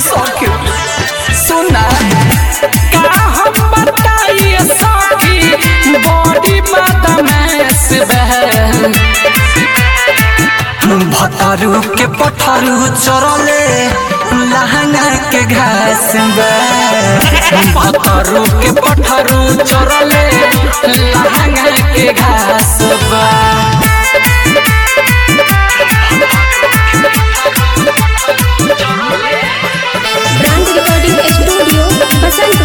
सखी सुना का हम बताइए सखी बॉडी बदमाश बहन भतरू के पठरू चरले लहंगा के घास भतरू के पठरू चरले लहंगा के घास बा ब्रांड रिकॉर्डिंग स्टूडियो बसंत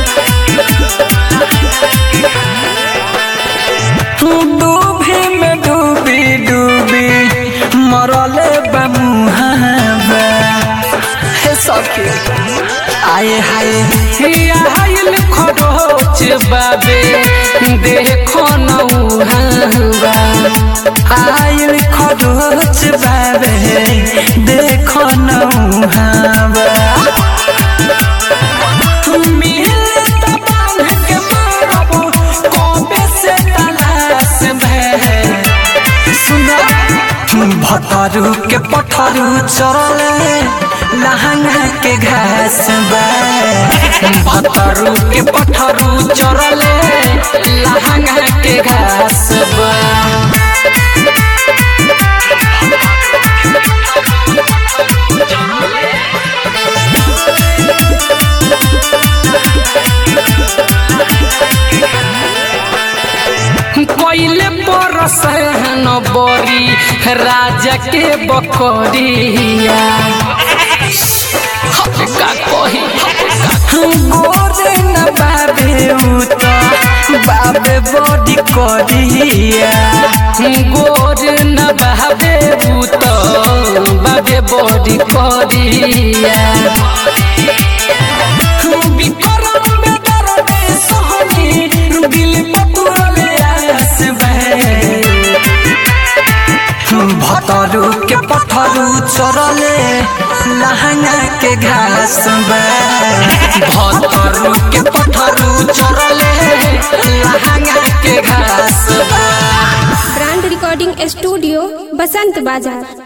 डूबी में डूबी डूबी मरले बमुहाबा हे सखी आए हाय आयल खरोच बाबे देखो नौहाबा आयल खरोच बाबे देखो नौहाबा भतरू के पठरू चरले लहंगा के घास भतरू के पठरू चरले लहंगा के घास बा कोइले परस न बरी राजा के बकरिया का कही गोरे न बाबे उत बाबे बड़ी करिया गोरे न बाबे उत बाबे बड़ी करिया विक्रम बेदरदे सोहनी दिल पटुरले आस भतरू के पठरू चरले लहंगा के घास भतरू के पठरू चरले लहंगा के घास ब्रांड रिकॉर्डिंग स्टूडियो बसंत बाजार